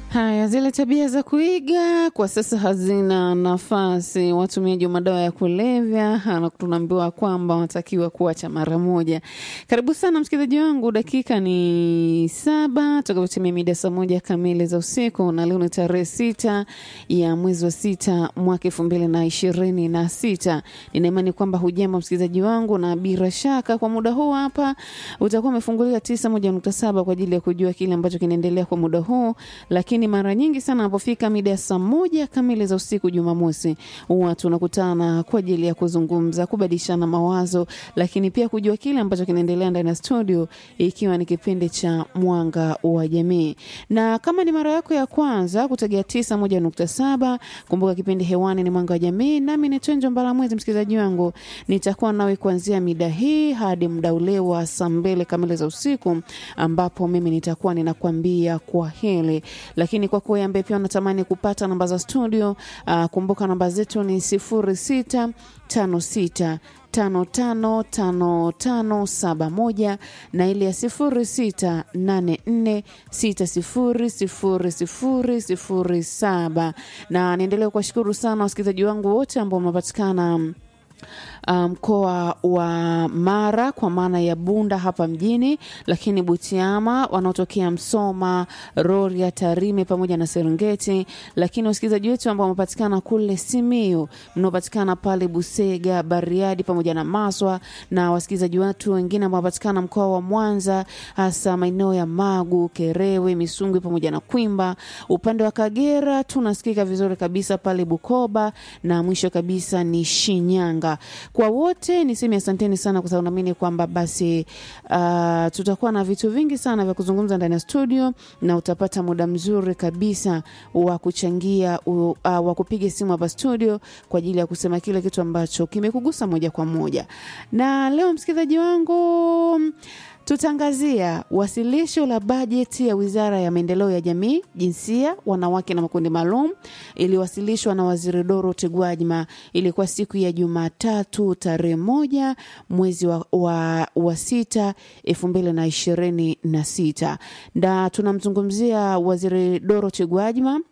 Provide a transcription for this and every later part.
Haya, zile tabia za kuiga kwa sasa hazina nafasi. Watumiaji wa madawa ya kulevya na tunaambiwa kwamba wanatakiwa kuacha mara moja. Karibu sana msikilizaji wangu, dakika ni saba tutakapotimia mida saa moja kamili za usiku, na leo ni tarehe sita ya mwezi wa sita mwaka elfu mbili na ishirini na sita. Nina imani kwamba hujambo msikilizaji wangu, na bila shaka kwa muda huu hapa utakuwa umefungulia tisa moja nukta saba kwa ajili ya kujua kile ambacho kinaendelea kwa muda huu, lakini mara nyingi sana anapofika mida ya saa moja kamili za usiku Jumamosi, huwa tunakutana kwa ajili ya kuzungumza, kubadilishana mawazo, lakini pia kujua kile ambacho kinaendelea ndani ya studio, ikiwa ni kipindi cha Mwanga wa Jamii. Na kama ni mara yako ya kwanza kutegea tisa moja nukta saba, kumbuka kipindi hewani ni Mwanga wa Jamii, nami ni Twenjo Mbalamwezi. Msikilizaji wangu, nitakuwa nawe kuanzia mida hii hadi muda ule wa saa mbili kamili za usiku, ambapo mimi nitakuwa ninakwambia kwa heri lakini kwa kuwa ambaye pia unatamani kupata namba za studio uh, kumbuka namba zetu ni sifuri sita tano sita tano tano tano tano saba moja na ile ya sifuri sita nane nne sita sifuri sifuri sifuri sifuri saba na niendelee kuwashukuru sana wasikilizaji wangu wote ambao wamepatikana mkoa um, wa Mara kwa maana ya Bunda hapa mjini, lakini Butiama, wanaotokea Msoma, Rorya, Tarime pamoja na Serengeti, lakini wasikilizaji wetu ambao wamepatikana kule Simiyu, mnaopatikana pale Busega, Bariadi pamoja na Maswa, na wasikilizaji wetu wengine ambao wamepatikana mkoa wa Mwanza, hasa maeneo ya Magu, Kerewe, Misungwi pamoja na Kwimba. Upande wa Kagera tunasikika vizuri kabisa pale Bukoba, na mwisho kabisa ni Shinyanga. Kwa wote niseme asanteni sana, kwa sababu naamini kwamba basi uh, tutakuwa na vitu vingi sana vya kuzungumza ndani ya studio, na utapata muda mzuri kabisa wa kuchangia uh, wa kupiga simu hapa studio kwa ajili ya kusema kile kitu ambacho kimekugusa moja kwa moja. Na leo msikilizaji wangu tutaangazia wasilisho la bajeti ya Wizara ya Maendeleo ya Jamii, Jinsia, Wanawake na Makundi Maalum iliwasilishwa na Waziri Dorothy Gwajima. Ilikuwa siku ya Jumatatu tarehe moja mwezi wa, wa, wa sita elfu mbili na ishirini na sita na tunamzungumzia Waziri Dorothy Gwajima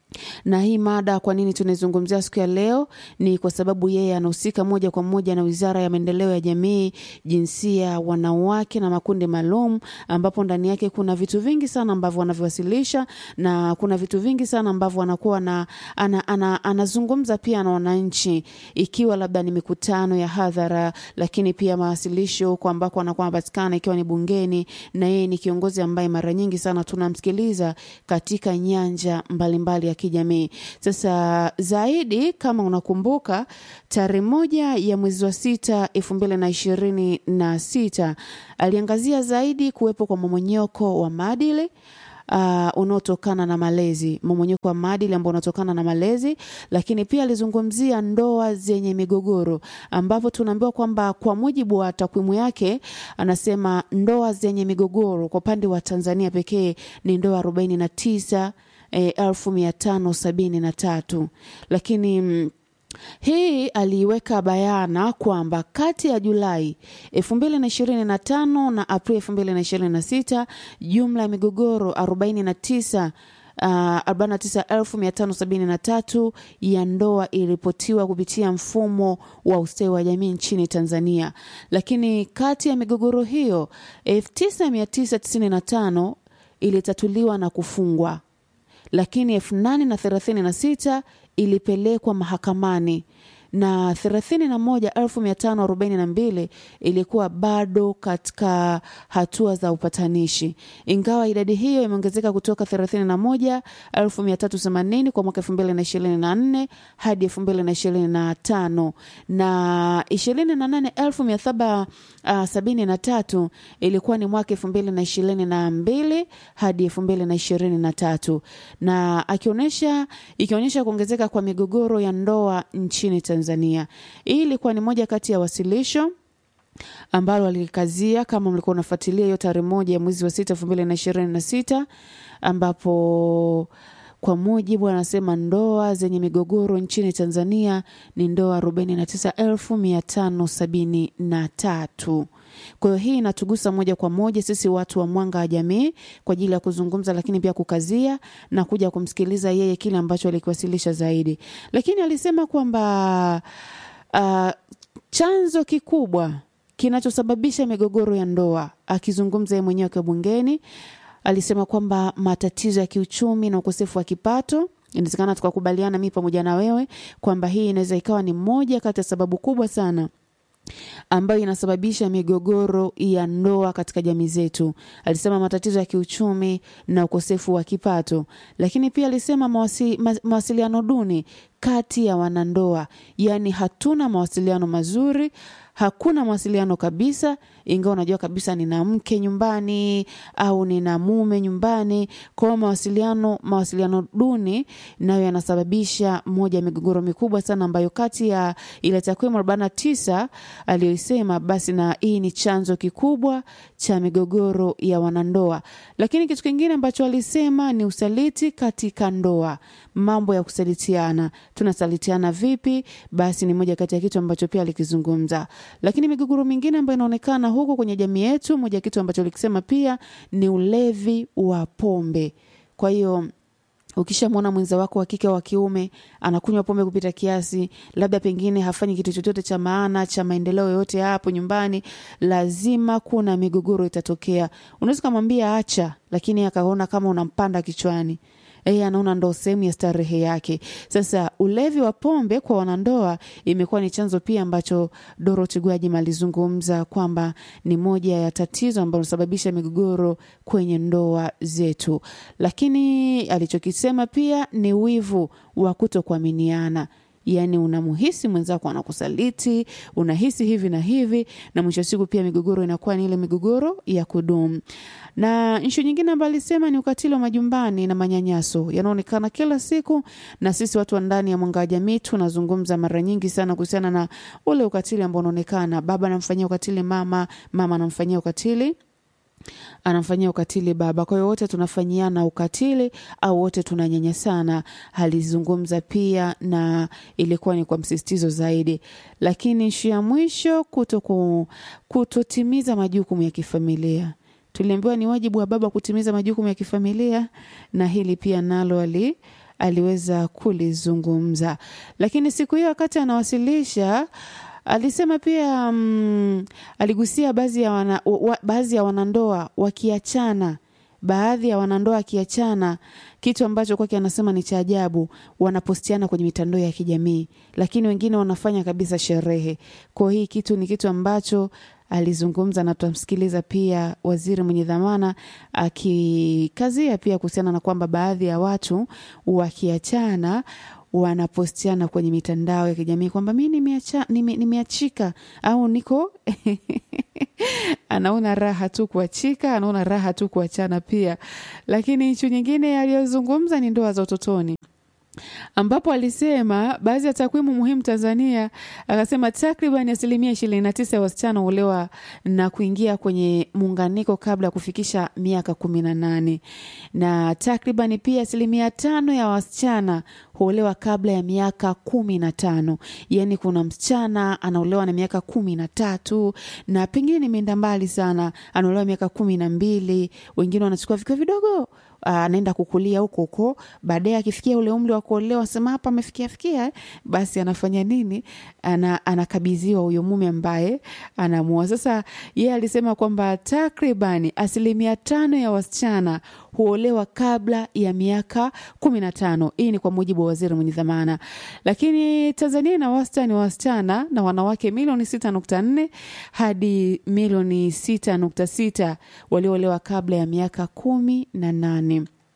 na hii mada kwa nini tunaizungumzia siku ya leo ni kwa sababu yeye anahusika moja kwa moja na Wizara ya Maendeleo ya Jamii, Jinsia, Wanawake na Makundi Maalum, ambapo ndani yake kuna vitu vingi sana ambavyo wanavyowasilisha na kuna vitu vingi sana ambavyo anakuwa na ana, ana, anazungumza pia na wananchi, ikiwa labda ni mikutano ya hadhara, lakini pia mawasilisho huko ambako anakuwa anapatikana, ikiwa ni bungeni, na yeye ni kiongozi ambaye mara nyingi sana tunamsikiliza katika nyanja mbalimbali mbali ya kijamii. Sasa zaidi, kama unakumbuka, tarehe moja ya mwezi wa sita elfu mbili na ishirini na sita aliangazia zaidi kuwepo kwa momonyoko wa maadili Uh, unaotokana na malezi, mmomonyoko wa maadili ambao unatokana na malezi, lakini pia alizungumzia ndoa zenye migogoro, ambapo tunaambiwa kwamba kwa mujibu wa takwimu yake, anasema ndoa zenye migogoro kwa upande wa Tanzania pekee ni ndoa arobaini na tisa elfu mia tano sabini na tatu lakini mm, hii aliiweka bayana kwamba kati ya Julai 2025 na Aprili 2026 jumla ya migogoro 49 Uh, 49573 ya ndoa iliripotiwa kupitia mfumo wa ustawi wa jamii nchini Tanzania, lakini kati ya migogoro hiyo 9995 ilitatuliwa na kufungwa lakini elfu nane na thelathini na sita ilipelekwa mahakamani na thelathini na moja elfu mia tano arobaini na mbili ilikuwa bado katika hatua za upatanishi, ingawa idadi hiyo imeongezeka kutoka thelathini na moja elfu mia tatu themanini kwa mwaka elfu mbili na ishirini na nne hadi elfu mbili na ishirini na tano na ishirini na nane elfu mia saba uh, sabini na tatu ilikuwa ni mwaka elfu mbili na ishirini na mbili hadi elfu mbili na ishirini na tatu na akionyesha ikionyesha kuongezeka kwa migogoro ya ndoa nchini Tanzania. Hii ilikuwa ni moja kati ya wasilisho ambalo alikazia kama mlikuwa unafuatilia hiyo tarehe moja ya mwezi wa sita elfu mbili na ishirini na sita ambapo kwa mujibu anasema ndoa zenye migogoro nchini Tanzania ni ndoa arobaini na tisa elfu mia tano sabini na tatu Kwa hiyo hii inatugusa moja kwa moja sisi watu wa Mwanga wa Jamii kwa ajili ya kuzungumza, lakini pia kukazia na kuja kumsikiliza yeye kile ambacho alikiwasilisha zaidi. Lakini alisema kwamba uh, chanzo kikubwa kinachosababisha migogoro ya ndoa, akizungumza yeye mwenyewe akiwa bungeni, alisema kwamba matatizo ya kiuchumi na ukosefu wa kipato inawezekana tukakubaliana mi pamoja na wewe kwamba hii inaweza ikawa ni moja kati ya sababu kubwa sana ambayo inasababisha migogoro ya ndoa katika jamii zetu. Alisema matatizo ya kiuchumi na ukosefu wa kipato, lakini pia alisema mawasi, ma, mawasiliano duni kati ya wanandoa, yaani hatuna mawasiliano mazuri, hakuna mawasiliano kabisa, ingawa unajua kabisa nina mke nyumbani au nina mume nyumbani. Kwa hiyo mawasiliano mawasiliano duni nayo yanasababisha moja ya migogoro mikubwa sana, ambayo kati ya ile takwimu arobaini na tisa aliyoisema, basi na hii ni chanzo kikubwa cha migogoro ya wanandoa. Lakini kitu kingine ambacho alisema ni usaliti katika ndoa, mambo ya kusalitiana. Tunasalitiana vipi? Basi ni moja kati ya kitu ambacho pia alikizungumza. Lakini migogoro mingine ambayo inaonekana huko kwenye jamii yetu, moja ya kitu ambacho alikisema pia ni ulevi wa pombe. Kwa hiyo ukishamwona mwenza wako wa kike wa kiume anakunywa pombe kupita kiasi, labda pengine hafanyi kitu chochote cha maana cha maendeleo yoyote hapo nyumbani, lazima kuna migogoro itatokea. Unaweza ukamwambia acha, lakini akaona kama unampanda kichwani yeye anaona ndo sehemu ya starehe yake. Sasa ulevi wa pombe kwa wanandoa imekuwa ni chanzo pia ambacho Dorothy Gwajima alizungumza kwamba ni moja ya tatizo ambalo linasababisha migogoro kwenye ndoa zetu, lakini alichokisema pia ni wivu wa kutokuaminiana yaani unamuhisi mwenzako anakusaliti, unahisi hivi na hivi, na mwisho wa siku pia migogoro inakuwa ni ile migogoro ya kudumu. Na nshu nyingine ambayo alisema ni ukatili wa majumbani na manyanyaso yanaonekana kila siku, na sisi watu wa ndani ya Mwanga wa Jamii tunazungumza mara nyingi sana kuhusiana na ule ukatili ambao unaonekana, baba anamfanyia ukatili mama, mama anamfanyia ukatili anamfanyia ukatili baba. Kwa hiyo wote tunafanyiana ukatili au wote tunanyanyasana. Alizungumza pia na ilikuwa ni kwa msisitizo zaidi, lakini ishu ya mwisho kuto ku, kutotimiza majukumu ya kifamilia. Tuliambiwa ni wajibu wa baba kutimiza majukumu ya kifamilia, na hili pia nalo ali aliweza kulizungumza, lakini siku hiyo wakati anawasilisha alisema pia mm, aligusia baadhi ya, wana, wa, baadhi ya wanandoa wakiachana baadhi ya wanandoa wakiachana, kitu ambacho kwake anasema ni cha ajabu, wanapostiana kwenye mitandao ya kijamii, lakini wengine wanafanya kabisa sherehe. Kwa hii kitu ni kitu ambacho alizungumza na tutamsikiliza pia waziri mwenye dhamana akikazia pia kuhusiana na kwamba baadhi ya watu wakiachana wanapostiana kwenye mitandao ya kijamii kwamba mi nimeacha, nime, nimeachika au niko anaona raha tu kuachika, anaona raha tu kuachana pia. Lakini nchu nyingine aliyozungumza ni ndoa za utotoni ambapo alisema baadhi ya takwimu muhimu Tanzania, akasema takriban asilimia ishirini na tisa ya wasichana huolewa na kuingia kwenye muunganiko kabla ya kufikisha miaka kumi na nane na takriban pia asilimia tano ya wasichana huolewa kabla ya miaka kumi na tano yaani kuna msichana anaolewa na miaka kumi na tatu na pengine nimeenda mbali sana anaolewa miaka kumi na mbili wengine wanachukua vikiwa vidogo anaenda kukulia huko huko, baadaye akifikia ule umri wa kuolewa, sema hapa amefikia fikia eh, basi anafanya nini? Ana, anakabidhiwa huyo mume ambaye anamua. Sasa yeye alisema kwamba takribani asilimia tano ya wasichana huolewa kabla ya miaka kumi na tano. Hii ni kwa mujibu wa waziri mwenye dhamana. Lakini Tanzania ina wastani wa wasichana na wanawake milioni sita nukta nne hadi milioni sita nukta sita walioolewa kabla ya miaka kumi na nane.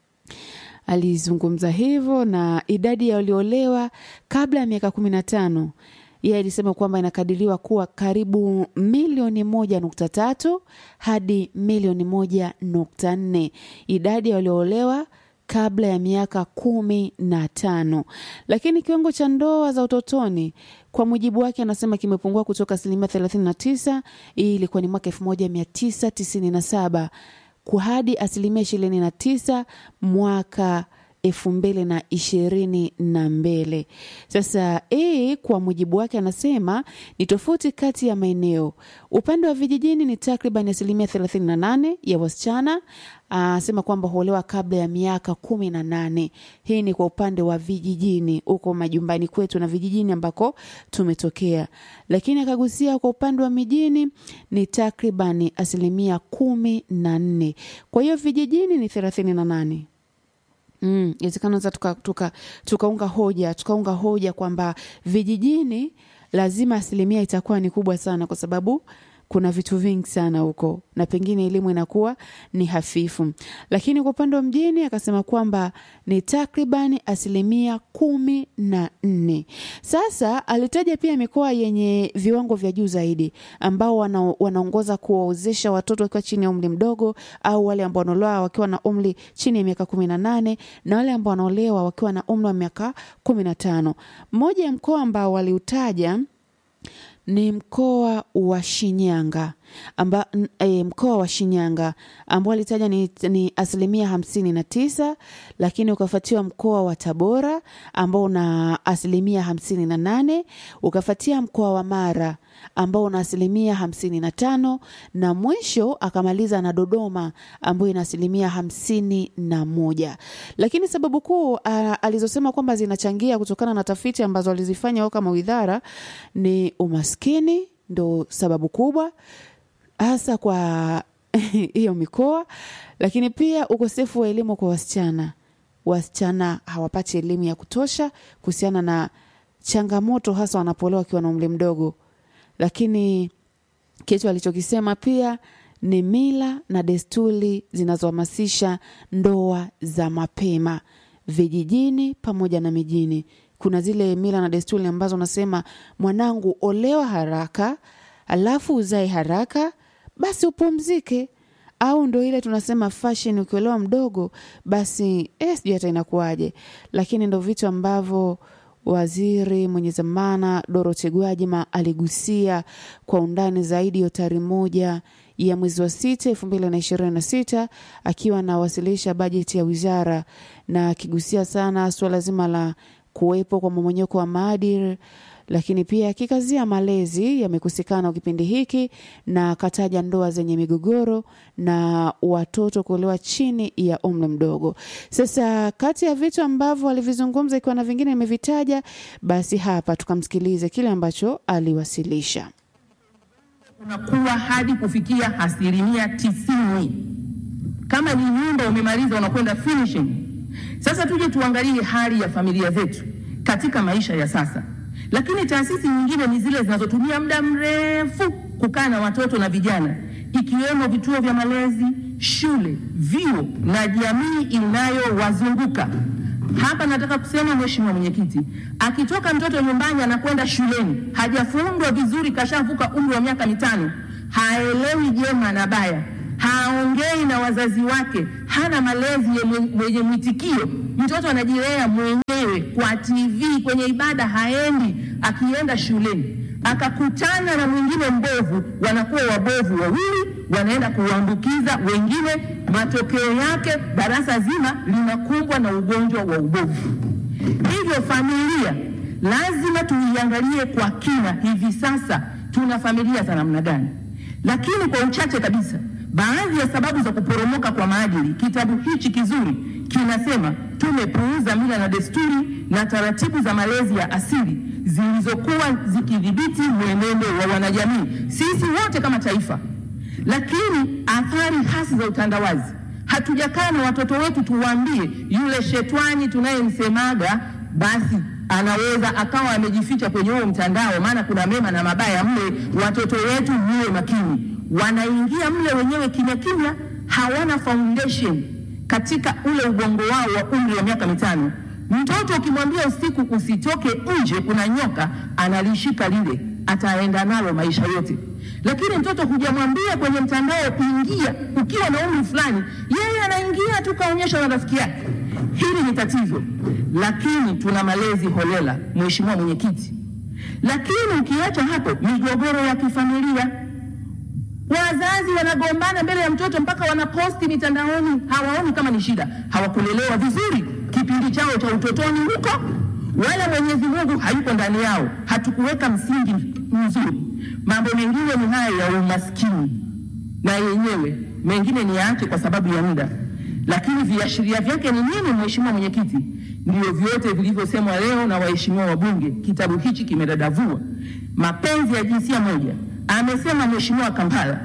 Alizungumza hivyo na idadi ya waliolewa kabla ya miaka kumi na tano yeye alisema kwamba inakadiriwa kuwa karibu milioni moja nukta tatu hadi milioni moja nukta nne idadi ya walioolewa kabla ya miaka kumi na tano lakini kiwango cha ndoa za utotoni kwa mujibu wake anasema kimepungua kutoka asilimia thelathini na tisa hii ilikuwa ni mwaka elfu moja mia tisa tisini na saba hadi asilimia ishirini na tisa mwaka elfu mbili na ishirini na mbili. Sasa hii kwa mujibu wake anasema ni tofauti kati ya maeneo. Upande wa vijijini ni takriban asilimia 38 ya wasichana anasema kwamba huolewa kabla ya miaka kumi na nane. Hii ni kwa upande wa vijijini huko majumbani kwetu na vijijini ambako tumetokea, lakini akagusia kwa upande wa mijini ni takriban asilimia kumi na nne. Kwa hiyo vijijini ni thelathini na nane. Mm, inawezekana sasa tuka, tuka, tukaunga hoja tukaunga hoja kwamba vijijini lazima asilimia itakuwa ni kubwa sana kwa sababu kuna vitu vingi sana huko na pengine elimu inakuwa ni hafifu, lakini kwa upande wa mjini akasema kwamba ni takribani asilimia kumi na nne. Sasa alitaja pia mikoa yenye viwango vya juu zaidi ambao wana, wanaongoza kuwaozesha watoto wakiwa chini ya umri mdogo au wale ambao wanaolewa wakiwa na umri chini ya miaka kumi na nane na wale ambao wanaolewa wakiwa na umri wa miaka kumi na tano. Mmoja ya mkoa ambao waliutaja ni mkoa wa Shinyanga amba, e, mkoa wa Shinyanga ambao alitaja ni, ni asilimia hamsini na tisa, lakini ukafuatiwa mkoa wa Tabora ambao una asilimia hamsini na nane, ukafuatia mkoa wa Mara ambao una asilimia hamsini na tano na mwisho akamaliza na Dodoma ambayo ina asilimia hamsini na moja. Lakini sababu kuu alizosema kwamba zinachangia kutokana na tafiti ambazo alizifanya wao kama widhara ni umaskini, ndo sababu kubwa hasa kwa hiyo mikoa, lakini pia ukosefu wa elimu kwa wasichana. Wasichana hawapati elimu ya kutosha kuhusiana na changamoto hasa wanapoolewa wakiwa na umri mdogo lakini kitu alichokisema pia ni mila na desturi zinazohamasisha ndoa za mapema vijijini pamoja na mijini. Kuna zile mila na desturi ambazo unasema mwanangu, olewa haraka alafu uzae haraka, basi upumzike, au ndo ile tunasema fashion, ukiolewa mdogo basi eh, sijui hata inakuwaje, lakini ndo vitu ambavyo Waziri mwenye zamana Dorothy Gwajima aligusia kwa undani zaidi hiyo tarehe moja ya mwezi wa sita elfu mbili na ishirini na sita akiwa anawasilisha bajeti ya wizara na akigusia sana suala zima la kuwepo kwa mmomonyoko wa maadili, lakini pia akikazia malezi yamekosekana kipindi hiki, na akataja ndoa zenye migogoro na watoto kuolewa chini ya umri mdogo. Sasa kati ya vitu ambavyo alivizungumza, ikiwa na vingine imevitaja, basi hapa tukamsikilize kile ambacho aliwasilisha. Unakuwa hadi kufikia asilimia tisini. Kama ni nyumba umemaliza, unakwenda finishing. Sasa tuje tuangalie hali ya familia zetu katika maisha ya sasa lakini taasisi nyingine ni zile zinazotumia muda mrefu kukaa na watoto na vijana, ikiwemo vituo vya malezi, shule, vyuo na jamii inayowazunguka. Hapa nataka kusema, Mheshimiwa Mwenyekiti, akitoka mtoto nyumbani anakwenda shuleni, hajafundwa vizuri, kashavuka umri wa miaka mitano, haelewi jema na baya, haongei na wazazi wake, hana malezi yenye mwitikio, mtoto anajilea mwenyewe kwa TV, kwenye ibada haendi, akienda shuleni akakutana na mwingine mbovu, wanakuwa wabovu wawili, wanaenda kuambukiza wengine. Matokeo yake darasa zima linakumbwa na ugonjwa wa ubovu. Hivyo familia lazima tuiangalie kwa kina, hivi sasa tuna familia za namna gani? Lakini kwa uchache kabisa baadhi ya sababu za kuporomoka kwa maadili, kitabu hichi kizuri kinasema tumepuuza mila na desturi na taratibu za malezi ya asili zilizokuwa zikidhibiti mwenendo wa wanajamii, sisi wote kama taifa. Lakini athari hasi za utandawazi, hatujakaa na watoto wetu tuwaambie, yule shetwani tunayemsemaga basi anaweza akawa amejificha kwenye huo mtandao, maana kuna mema na mabaya mle. Watoto wetu muwe makini wanaingia mle wenyewe kimya kimya, hawana foundation katika ule ubongo wao wa umri wa miaka mitano. Mtoto ukimwambia usiku usitoke nje, kuna nyoka, analishika lile, ataenda nalo maisha yote. Lakini mtoto hujamwambia kwenye mtandao kuingia ukiwa na umri fulani, yeye anaingia tu kaonyesha na rafiki yake. Hili ni tatizo, lakini tuna malezi holela, Mheshimiwa Mwenyekiti. Lakini ukiacha hapo, migogoro ya kifamilia Wazazi wanagombana mbele ya mtoto mpaka wanaposti mitandaoni, hawaoni kama ni shida. Hawakulelewa vizuri kipindi chao cha utotoni huko, wala Mwenyezi Mungu hayuko ndani yao. Hatukuweka msingi mzuri. Mambo mengine ni haya ya umaskini, na yenyewe mengine ni yaache kwa sababu ya muda, lakini viashiria vyake ni nini, Mheshimiwa Mwenyekiti? Ndio vyote vilivyosemwa leo na waheshimiwa wabunge. Kitabu hichi kimedadavua mapenzi ya jinsia moja, amesema Mheshimiwa Kampala.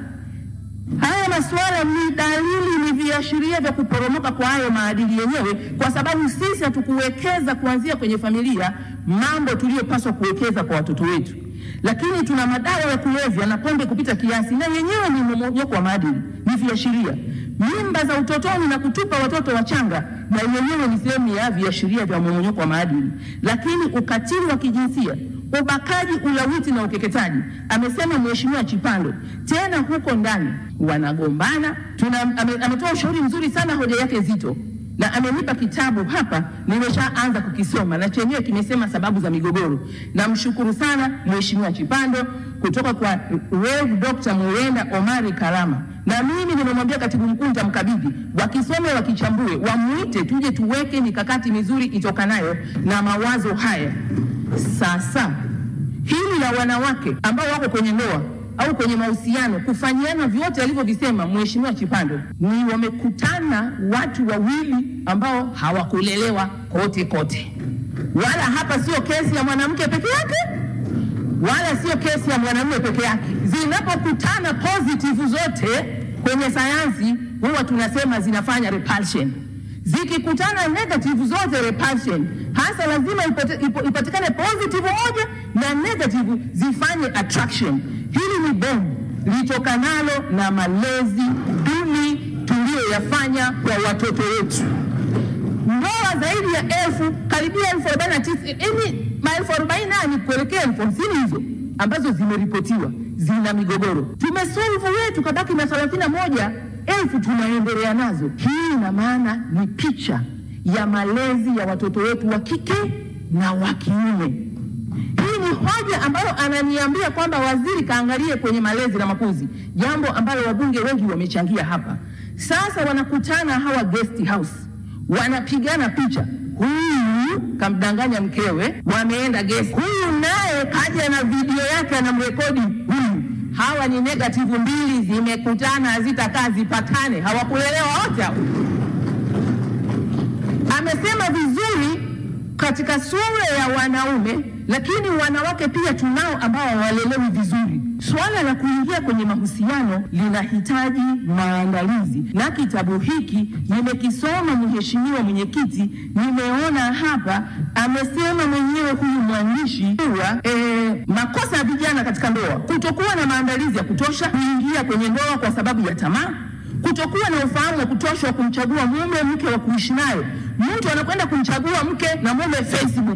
Haya masuala ni dalili, ni viashiria vya kuporomoka kwa hayo maadili yenyewe, kwa sababu sisi hatukuwekeza kuanzia kwenye familia mambo tuliyopaswa kuwekeza kwa watoto wetu, lakini tuna madawa ya kulevya na pombe kupita kiasi, na yenyewe ni mmomonyoko wa maadili, ni viashiria. Mimba za utotoni na kutupa watoto wachanga, na yenyewe ni sehemu ya viashiria vya mmomonyoko wa maadili, lakini ukatili wa kijinsia ubakaji, ulawiti na ukeketaji, amesema Mheshimiwa Chipando. Tena huko ndani wanagombana. Tuna, ame, ametoa ushauri mzuri sana, hoja yake nzito, na amenipa kitabu hapa, nimeshaanza kukisoma na chenyewe kimesema sababu za migogoro. Namshukuru sana Mheshimiwa Chipando kutoka kwa Rev Dr. Murenda Omari Karama, na mimi nimemwambia katibu mkuu nitamkabidhi, wakisome wakichambue, wamuite tuje tuweke mikakati mizuri itokanayo na mawazo haya. Sasa hili la wanawake ambao wako kwenye ndoa au kwenye mahusiano kufanyiana vyote alivyovisema Mheshimiwa Chipando, ni wamekutana watu wawili ambao hawakulelewa kote kote, wala hapa sio kesi ya mwanamke peke yake wala sio kesi ya mwanamume peke yake. Zinapokutana positive zote kwenye sayansi huwa tunasema zinafanya repulsion zikikutana negative zote repulsion, hasa lazima ipate, ipo, ipatikane positive moja na negative zifanye attraction. Hili ni bomu litokanalo na malezi duni tuliyoyafanya kwa watoto wetu. Ndoa zaidi ya elfu karibia elfu arobaini na tisa yaani maelfu arobaini nane kuelekea elfu hamsini hizo ambazo zimeripotiwa zina migogoro. Tumesolve wetu kabaki na thelathini na moja elfu tunaendelea nazo. Hii ina maana ni picha ya malezi ya watoto wetu wa kike na wa kiume. Hii ni hoja ambayo ananiambia kwamba waziri kaangalie kwenye malezi na makuzi, jambo ambalo wabunge wengi wamechangia hapa. Sasa wanakutana hawa guest house, wanapigana picha. Huyu kamdanganya mkewe, wameenda guest. Huyu naye kaja na video yake anamrekodi huyu hawa ni negative mbili zimekutana, hazitakaa zipatane, hawakulelewa wote hao. Amesema vizuri katika sura ya wanaume, lakini wanawake pia tunao ambao hawalelewi vizuri. Swala la kuingia kwenye mahusiano linahitaji maandalizi, na kitabu hiki nimekisoma, Mheshimiwa Mwenyekiti, nimeona hapa amesema mwenyewe huyu mwandishi kuwa eh, makosa ya vijana katika ndoa, kutokuwa na maandalizi ya kutosha, kuingia kwenye ndoa kwa sababu ya tamaa kutokuwa na ufahamu wa kutosha wa kumchagua mume mke wa kuishi naye. Mtu anakwenda kumchagua mke na mume Facebook.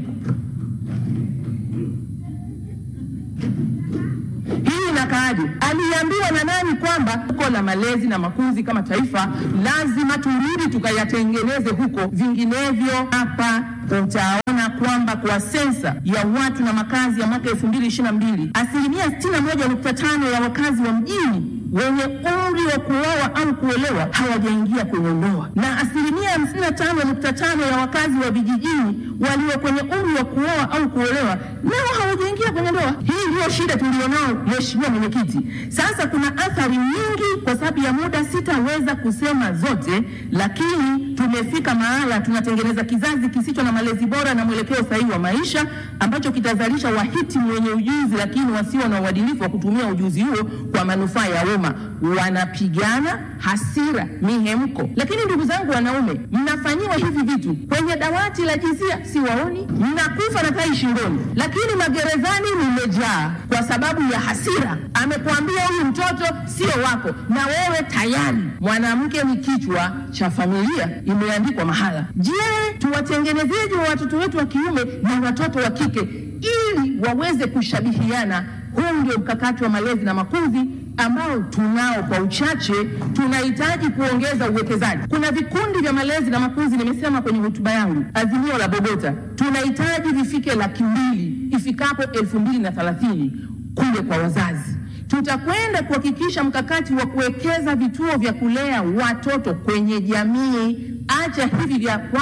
Hii inakaaje? Aliambiwa na nani kwamba uko la malezi na makuzi kama taifa lazima turudi tukayatengeneze huko, vinginevyo hapa utaona kwamba kwa sensa ya watu na makazi ya mwaka 2022 asilimia 61.5 ya wakazi wa mjini wenye umri wa kuoa au kuolewa hawajaingia kwenye ndoa na asilimia 55.5 ya wakazi wa vijijini walio kwenye umri wa kuoa au kuolewa nao hawajaingia kwenye ndoa. Hii ndiyo shida tulionao, Mheshimiwa Mwenyekiti. Sasa kuna athari nyingi, kwa sababu ya muda sitaweza kusema zote, lakini tumefika mahala tunatengeneza kizazi kisicho na malezi bora na mwelekeo sahihi wa maisha ambacho kitazalisha wahitimu wenye ujuzi, lakini wasio na uadilifu wa kutumia ujuzi huo kwa manufaa ya umma. Wanapigana hasira, mihemko. Lakini ndugu zangu wanaume, mnafanyiwa hivi vitu kwenye dawati la jinsia, siwaoni, mnakufa na tai shingoni, lakini magerezani mmejaa kwa sababu ya hasira. Amekuambia huyu mtoto sio wako, na wewe tayari mwanamke ni kichwa cha familia, imeandikwa mahala. Je, tuwatengenezeje wa watoto wetu wa kiume na watoto wa kike ili waweze kushabihiana? Huu ndio mkakati wa malezi na makuzi ambao tunao kwa uchache. Tunahitaji kuongeza uwekezaji. Kuna vikundi vya malezi na makuzi, nimesema kwenye hotuba yangu, azimio la Bogota, tunahitaji vifike laki mbili ifikapo elfu mbili na thelathini kule kwa wazazi. Tutakwenda kuhakikisha mkakati wa kuwekeza vituo vya kulea watoto kwenye jamii. Acha hivi vya kwamba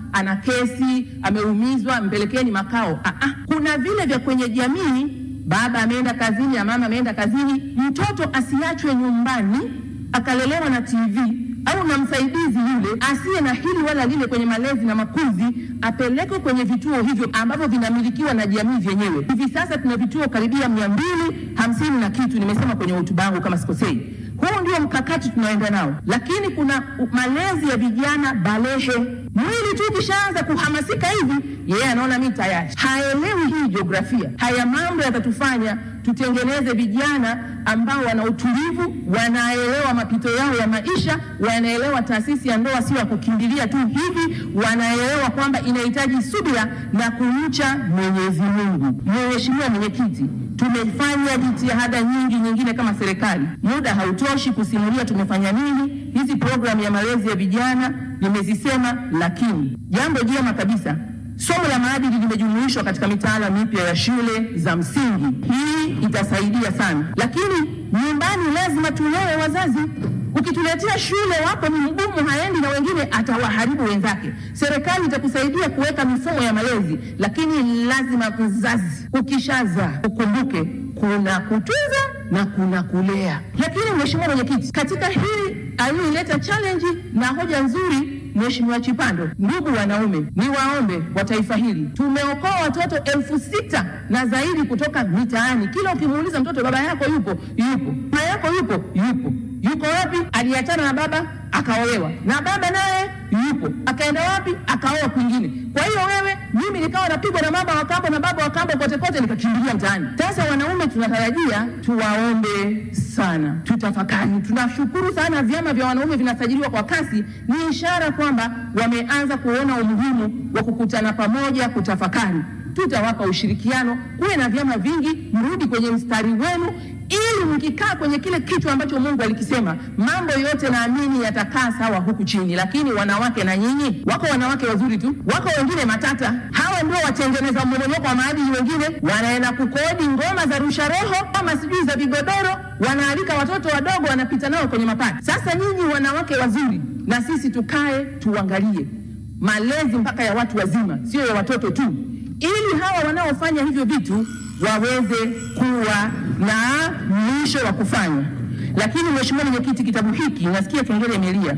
ana kesi, ameumizwa, mpelekeni makao. Ah, ah. Kuna vile vya kwenye jamii, baba ameenda kazini na mama ameenda kazini, mtoto asiachwe nyumbani akalelewa na TV au na msaidizi yule asiye na hili wala lile kwenye malezi na makuzi, apelekwe kwenye vituo hivyo ambavyo vinamilikiwa na jamii vyenyewe. Hivi sasa tuna vituo karibia mia mbili hamsini na kitu, nimesema kwenye hotuba yangu kama sikosei. Huu ndio mkakati tunaenda nao, lakini kuna malezi ya vijana balehe. Mwili tu ukishaanza kuhamasika hivi, yeye yeah, anaona mimi tayari, haelewi hii jiografia. Haya mambo yatatufanya tutengeneze vijana ambao wana utulivu, wanaelewa mapito yao ya maisha, wanaelewa taasisi ya ndoa sio ya kukimbilia tu hivi, wanaelewa kwamba inahitaji subira na kumcha Mwenyezi Mungu. Mheshimiwa Mwenyekiti, tumefanya jitihada nyingi nyingine kama serikali, muda hautoshi kusimulia tumefanya nini. Hizi programu ya malezi ya vijana nimezisema, lakini jambo jema kabisa somo la maadili limejumuishwa katika mitaala mipya ya shule za msingi. Hii itasaidia sana, lakini nyumbani lazima tulewe wazazi. Ukituletea shule wako ni mgumu, haendi na wengine, atawaharibu wenzake. Serikali itakusaidia kuweka mifumo ya malezi, lakini lazima mzazi ukishazaa ukumbuke kuna kutunza na kuna kulea. Lakini Mheshimiwa Mwenyekiti, katika hii aliyoileta challenge na hoja nzuri Mheshimiwa Chipando, ndugu wanaume, ni waombe wa taifa hili, tumeokoa watoto elfu sita na zaidi kutoka mitaani. Kila ukimuuliza mtoto, baba yako yupo? Yupo. Mama yako yupo? Yupo. Yuko wapi? Aliachana na baba akaolewa, na baba naye yupo, akaenda wapi? Akaoa kwingine. Kwa hiyo wewe, mimi nikawa napigwa na mama wa kambo na baba wa kambo kote kote, nikakimbilia mtaani. Sasa wanaume, tunatarajia tuwaombe sana, tutafakari. Tunashukuru sana vyama vya wanaume vinasajiliwa kwa kasi, ni ishara kwamba wameanza kuona umuhimu wa kukutana pamoja kutafakari. Tutawapa ushirikiano, kuwe na vyama vingi, mrudi kwenye mstari wenu ili mkikaa kwenye kile kichwa ambacho Mungu alikisema, mambo yote naamini yatakaa sawa huku chini. Lakini wanawake na nyinyi, wako wanawake wazuri tu, wako wengine matata. Hawa ndio watengeneza mmomonyoko wa maadili. Wengine wanaenda kukodi ngoma za rusha roho kama sijui za vigodoro, wanaalika watoto wadogo, wanapita nao kwenye mapati. Sasa nyinyi wanawake wazuri, na sisi tukae tuangalie malezi mpaka ya watu wazima, sio ya watoto tu, ili hawa wanaofanya hivyo vitu waweze kuwa na mwisho wa kufanya. Lakini Mheshimiwa Mwenyekiti, kitabu hiki nasikia kengele imelia,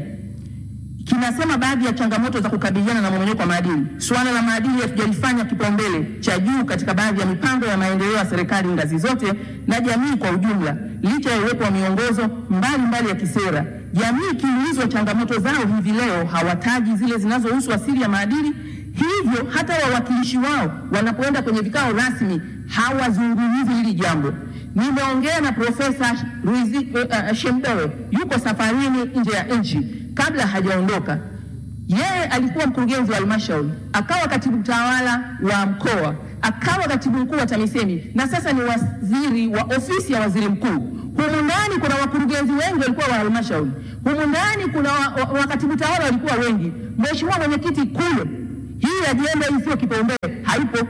kinasema baadhi ya changamoto za kukabiliana na mmomonyoko wa maadili. Suala la maadili hatujalifanya kipaumbele cha juu katika baadhi ya mipango ya maendeleo ya serikali ngazi zote na jamii kwa ujumla, licha ya uwepo wa miongozo mbalimbali mbali ya kisera. Jamii ikiulizwa changamoto zao hivi leo hawataji zile zinazohusu asili ya maadili hivyo hata wawakilishi wao wanapoenda kwenye vikao rasmi hawazungumzi hili jambo. Nimeongea na Profesa Ruizi uh, Shemdoe, yuko safarini nje ya nchi. Kabla hajaondoka, yeye alikuwa mkurugenzi wa halmashauri, akawa katibu tawala wa mkoa, akawa katibu mkuu wa TAMISEMI na sasa ni waziri wa ofisi ya waziri mkuu. Humu ndani kuna wakurugenzi wengi walikuwa wa halmashauri, humu ndani kuna wakatibu tawala walikuwa wengi. Mheshimiwa Mwenyekiti, kule hii ajenda hii sio kipaumbele, haipo.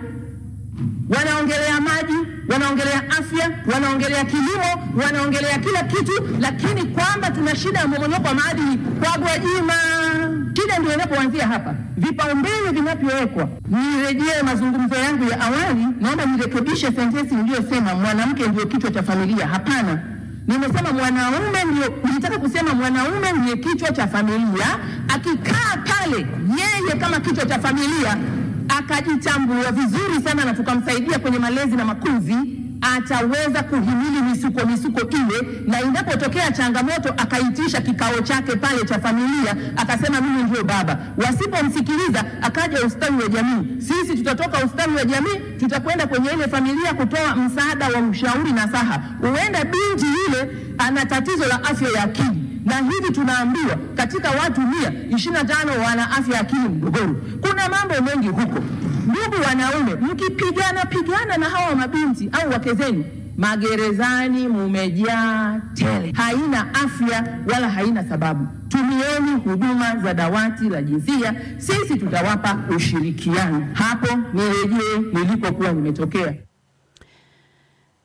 Wanaongelea maji, wanaongelea afya, wanaongelea kilimo, wanaongelea kila kitu, lakini kwamba tuna shida ya mmomonyoko wa maadili kwa Gwajima. Shida ndio inapoanzia hapa. Vipaumbele vinavyowekwa, nirejee mazungumzo yangu ya awali, naomba nirekebishe sentensi niliyosema mwanamke ndio kichwa cha familia. Hapana, nimesema mwanaume ndio, nilitaka kusema mwanaume ndiye kichwa cha familia. Akikaa pale yeye kama kichwa cha familia akajitambua vizuri sana na tukamsaidia kwenye malezi na makuzi, ataweza kuhimili misuko misuko ile, na inapotokea changamoto akaitisha kikao chake pale cha familia, akasema mimi ndio baba. Wasipomsikiliza akaja ustawi wa jamii, sisi tutatoka ustawi wa jamii, tutakwenda kwenye ile familia kutoa msaada wa ushauri na saha. Huenda binti yule ana tatizo la afya ya akili na hivi tunaambiwa katika watu mia ishirini na tano wana afya ya akili mgogoro. Kuna mambo mengi huko. Ndugu wanaume, mkipigana pigana na hawa mabinti au wake zenu, magerezani mumejaa tele, haina afya wala haina sababu. Tumieni huduma za dawati la jinsia, sisi tutawapa ushirikiano. Hapo nirejee nilipokuwa nimetokea.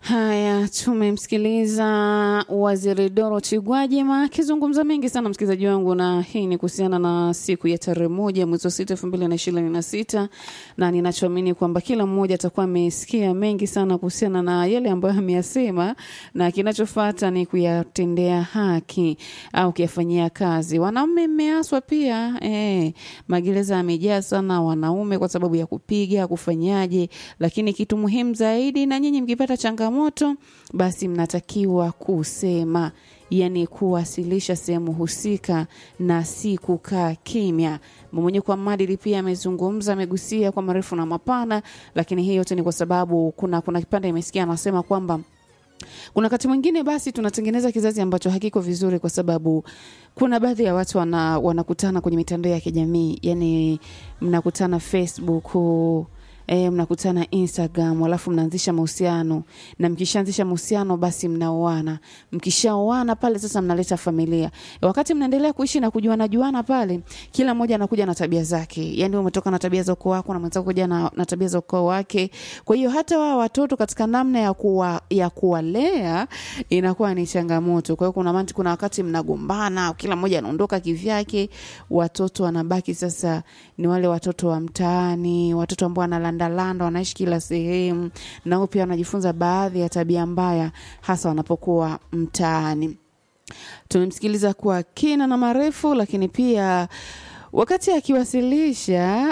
Haya, tumemsikiliza Waziri Dorothy Gwajima akizungumza mengi sana, msikilizaji wangu, na hii ni kuhusiana na siku ya tarehe moja mwezi wa sita elfu mbili na ishirini na sita na ninachoamini kwamba kila mmoja atakuwa amesikia mengi sana kuhusiana na yale ambayo ameyasema, na kinachofata ni kuyatendea haki au kuyafanyia kazi. Wanaume mmeaswa pia eh, magereza yamejaa sana wanaume kwa sababu ya kupiga kufanyaje, lakini kitu muhimu zaidi, na nyinyi mkipata changamoto basi mnatakiwa kusema yani kuwasilisha sehemu husika na si kukaa kimya. Mmomonyoko wa maadili pia amezungumza, amegusia kwa marefu na mapana, lakini hii yote ni kwa sababu kuna kuna kipande imesikia anasema kwamba kuna wakati mwingine basi tunatengeneza kizazi ambacho hakiko vizuri, kwa sababu kuna baadhi ya watu wana, wanakutana kwenye mitandao ya kijamii, yani mnakutana Facebook E, mnakutana Instagram alafu mnaanzisha mahusiano na mkishaanzisha mahusiano basi mnaoana. Mkishaoana pale sasa mnaleta familia. E, wakati mnaendelea kuishi na kujuana juana pale, kila mmoja anakuja na tabia zake. Yaani umetoka na tabia za ukoo wako na mwenzako kuja na, na tabia za ukoo wake. Kwa hiyo hata wao watoto katika namna ya kuwa, ya kuwalea inakuwa ni changamoto. Kwa hiyo kuna manti, kuna wakati mnagombana, kila mmoja anaondoka kivyake, watoto wanabaki sasa ni wale watoto wa mtaani, watoto ambao wanala landalanda wanaishi kila sehemu, nao pia wanajifunza baadhi ya tabia mbaya, hasa wanapokuwa mtaani. Tumemsikiliza kwa kina na marefu, lakini pia wakati akiwasilisha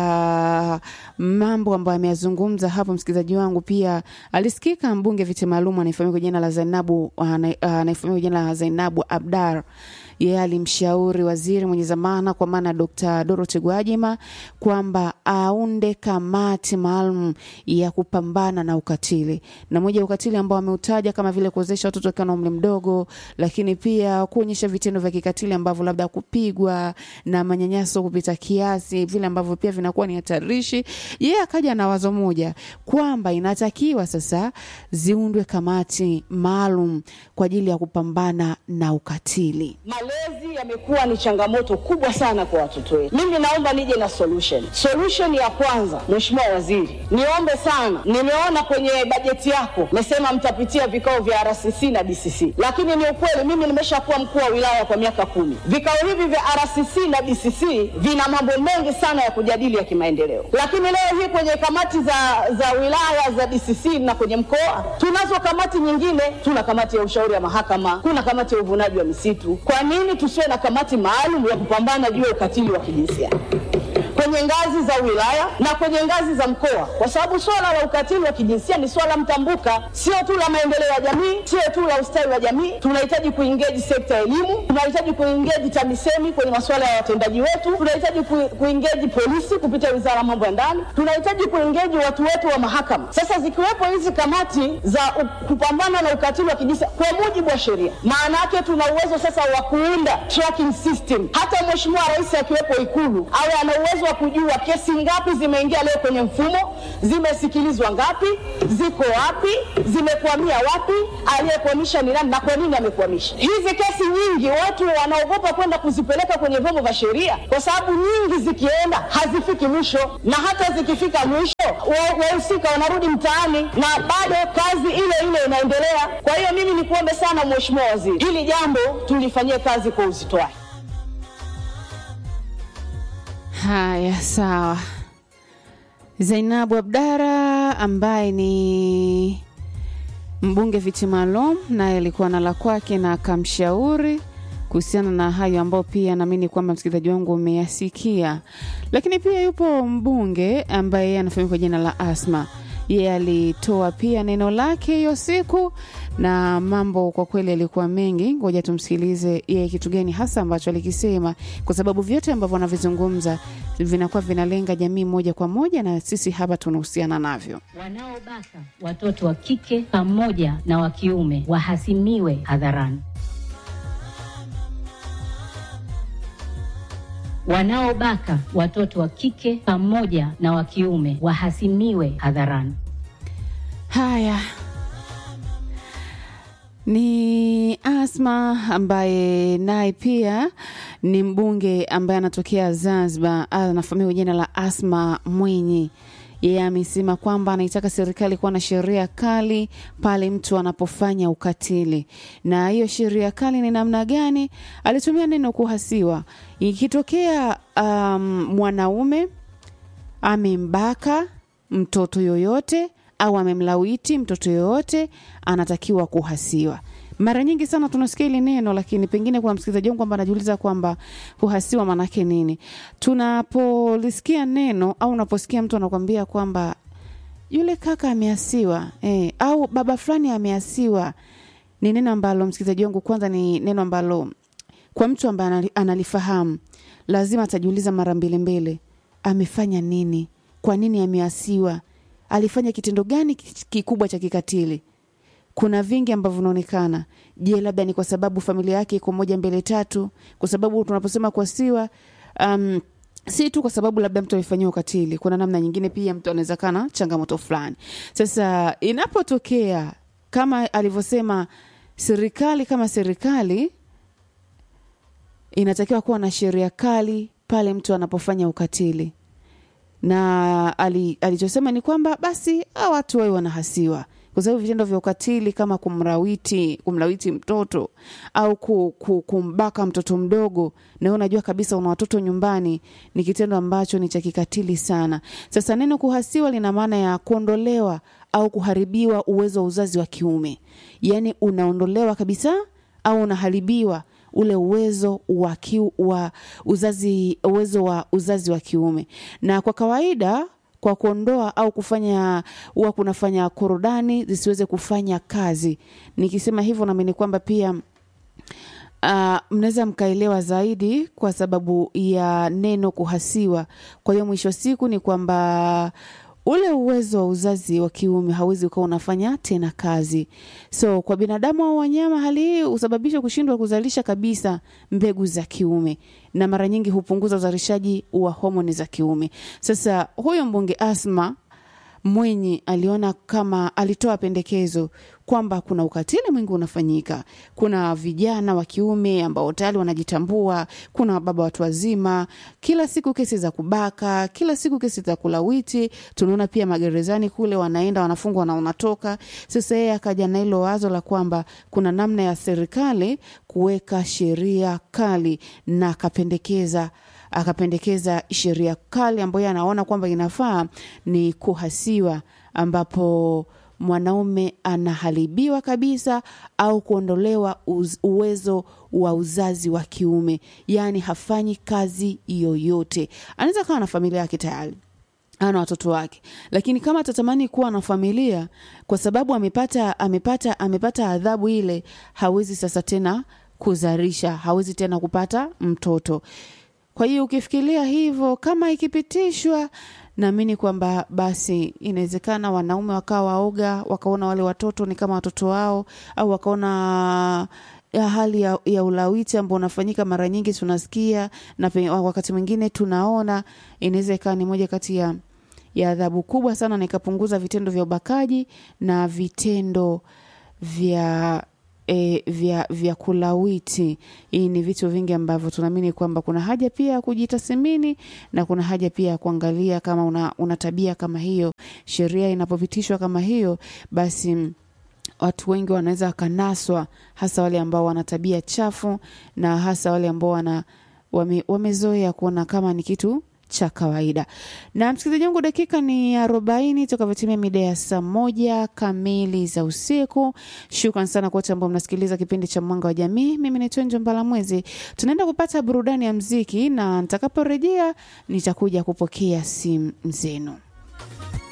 uh, mambo ambayo ameyazungumza hapo, msikilizaji wangu, pia alisikika mbunge viti maalum anayefahamika kwa jina la Zainabu anayefahamika kwa jina la Zainabu Abdar yeye alimshauri waziri mwenye zamana kwa maana Dr. Dorothy Gwajima kwamba aunde kamati maalum ya kupambana na ukatili, na moja ya ukatili ambao ameutaja kama vile kuwezesha watoto wakiwa na umri mdogo, lakini pia kuonyesha vitendo vya kikatili ambavyo labda kupigwa na manyanyaso kupita kiasi, vile ambavyo pia vinakuwa ni hatarishi. Yeye akaja na wazo moja kwamba inatakiwa sasa ziundwe kamati maalum kwa ajili ya kupambana na ukatili. Malezi yamekuwa ni changamoto kubwa sana kwa watoto wetu. Mimi naomba nije na solution. Solution ya kwanza, Mheshimiwa Waziri, niombe sana, nimeona kwenye bajeti yako mesema mtapitia vikao vya RCC na DCC, lakini ni ukweli, mimi nimeshakuwa mkuu wa wilaya kwa miaka kumi. Vikao hivi vya RCC na DCC vina mambo mengi sana ya kujadili ya kimaendeleo, lakini leo hii kwenye kamati za, za wilaya za DCC na kwenye mkoa tunazo kamati nyingine. Tuna kamati ya ushauri ya mahakama, kuna kamati ya uvunaji wa misitu. Kwa nini tusiwe na kamati maalum ya kupambana juu ya ukatili wa kijinsia kwenye ngazi za wilaya na kwenye ngazi za mkoa, kwa sababu swala la ukatili wa kijinsia ni swala mtambuka, sio tu la maendeleo ya jamii, sio tu la ustawi wa jamii. Tunahitaji kuingeji sekta ya elimu, tunahitaji kuingeji TAMISEMI kwenye masuala ya watendaji wetu, tunahitaji kuingeji polisi kupitia wizara ya mambo ya ndani, tunahitaji kuingeji watu wetu wa mahakama. Sasa zikiwepo hizi kamati za kupambana na ukatili wa kijinsia kwa mujibu wa sheria, maana yake tuna uwezo sasa wa kuunda tracking system. Hata Mheshimiwa Rais akiwepo Ikulu awe ana uwezo wa kujua kesi ngapi zimeingia leo kwenye mfumo, zimesikilizwa ngapi, ziko wapi, zimekwamia wapi, aliyekwamisha ni nani na kwa nini amekwamisha. Hizi kesi nyingi watu wanaogopa kwenda kuzipeleka kwenye vyombo vya sheria, kwa sababu nyingi zikienda hazifiki mwisho, na hata zikifika mwisho wahusika wanarudi mtaani na bado kazi ile ile inaendelea. Kwa hiyo mimi nikuombe sana Mheshimiwa Waziri, hili jambo tulifanyie kazi kwa uzito wake. Haya, sawa. Zainabu Abdara ambaye ni mbunge viti maalum, naye alikuwa na la kwake na akamshauri kuhusiana na hayo ambayo pia naamini kwamba msikilizaji wangu umeyasikia. Lakini pia yupo mbunge ambaye yeye anafahamika kwa jina la Asma. Yeye alitoa pia neno lake hiyo siku na mambo kwa kweli yalikuwa mengi. Ngoja tumsikilize yeye kitu gani hasa ambacho alikisema, kwa sababu vyote ambavyo wanavizungumza vinakuwa vinalenga jamii moja kwa moja, na sisi hapa tunahusiana navyo. Wanaobaka watoto wa kike pamoja na wa kiume wahasimiwe hadharani. Wanaobaka watoto wa kike pamoja na wa kiume wahasimiwe hadharani. Haya ni Asma ambaye naye pia ni mbunge ambaye anatokea Zanzibar, anafahamika kwa jina la Asma Mwinyi. Yeye amesema kwamba anaitaka serikali kuwa na sheria kali pale mtu anapofanya ukatili, na hiyo sheria kali ni namna gani? Alitumia neno kuhasiwa. Ikitokea um, mwanaume amembaka mtoto yoyote au amemlawiti mtoto yoyote, anatakiwa kuhasiwa. Mara nyingi sana tunasikia hili neno, lakini pengine kuna msikilizaji wangu kwamba anajiuliza kwamba kuhasiwa maanake nini. Tunapolisikia neno au unaposikia mtu anakwambia kwamba yule kaka ameasiwa eh, au baba fulani ameasiwa, ni neno ambalo msikilizaji wangu, kwanza ni neno ambalo kwa mtu ambaye anali- analifahamu lazima atajiuliza mara mbili mbili, amefanya nini? Kwa nini ameasiwa? Alifanya kitendo gani ki- kikubwa cha kikatili? Kuna vingi ambavyo vinaonekana. Je, labda ni kwa sababu familia yake iko moja mbele tatu? Kwa sababu tunaposema kuasiwa um, si tu kwa sababu labda mtu amefanyiwa ukatili, kuna namna nyingine pia mtu anaweza kana changamoto fulani. Sasa inapotokea kama alivyosema serikali, kama serikali inatakiwa kuwa na sheria kali pale mtu anapofanya ukatili na ali, alichosema ni kwamba basi hawa watu wawe wanahasiwa kwa sababu vitendo vya ukatili kama kumrawiti kumlawiti mtoto au ku, ku, kumbaka mtoto mdogo na wewe unajua kabisa una watoto nyumbani ni kitendo ambacho ni cha kikatili sana sasa neno kuhasiwa lina maana ya kuondolewa au kuharibiwa uwezo wa uzazi wa kiume yaani unaondolewa kabisa au unaharibiwa ule uwezo wa, kiu, wa uzazi uwezo wa uzazi wa kiume na kwa kawaida kwa kuondoa au kufanya huwa kunafanya korodani zisiweze kufanya kazi nikisema hivyo naamini kwamba pia uh, mnaweza mkaelewa zaidi kwa sababu ya neno kuhasiwa kwa hiyo mwisho wa siku ni kwamba ule uwezo wa uzazi wa kiume hauwezi ukawa unafanya tena kazi so kwa binadamu au wanyama hali hii husababisha kushindwa kuzalisha kabisa mbegu za kiume na mara nyingi hupunguza uzalishaji wa homoni za kiume sasa huyo mbunge asma Mwinyi aliona kama alitoa pendekezo kwamba kuna ukatili mwingi unafanyika. Kuna vijana wa kiume ambao tayari wanajitambua, kuna baba watu wazima, kila siku kesi za kubaka, kila siku kesi za kulawiti. Tunaona pia magerezani kule wanaenda wanafungwa na wanatoka. Sasa yeye akaja na hilo wazo la kwamba kuna namna ya serikali kuweka sheria kali na akapendekeza akapendekeza sheria kali ambayo anaona kwamba inafaa ni kuhasiwa ambapo mwanaume anaharibiwa kabisa au kuondolewa uz, uwezo wa uzazi wa kiume yaani hafanyi kazi yoyote anaweza kawa na familia yake tayari ana watoto wake lakini kama atatamani kuwa na familia kwa sababu amepata amepata amepata adhabu ile hawezi sasa tena kuzalisha hawezi tena kupata mtoto kwa hiyo ukifikiria hivyo kama ikipitishwa naamini kwamba basi inawezekana wanaume wakawa waoga wakaona wale watoto ni kama watoto wao au wakaona ya hali ya, ya ulawiti ambao unafanyika mara nyingi tunasikia na pe, wakati mwingine tunaona inaweza ikawa ni moja kati ya ya adhabu kubwa sana na ikapunguza vitendo vya ubakaji na vitendo vya e, vya, vya kulawiti. Hii ni vitu vingi ambavyo tunaamini kwamba kuna haja pia ya kujitathmini na kuna haja pia ya kuangalia kama una, una tabia kama hiyo. Sheria inapopitishwa kama hiyo, basi mm, watu wengi wanaweza wakanaswa, hasa wale ambao wana tabia chafu na hasa wale ambao wana wame, wamezoea kuona kama ni kitu cha kawaida. Na msikilizaji wangu, dakika ni arobaini tukavyotimia mida ya saa moja kamili za usiku. Shukran sana kwa wote ambao mnasikiliza kipindi cha Mwanga wa Jamii. Mimi ni Twenjo Mbalamwezi. Tunaenda kupata burudani ya mziki, na nitakaporejea nitakuja kupokea simu zenu.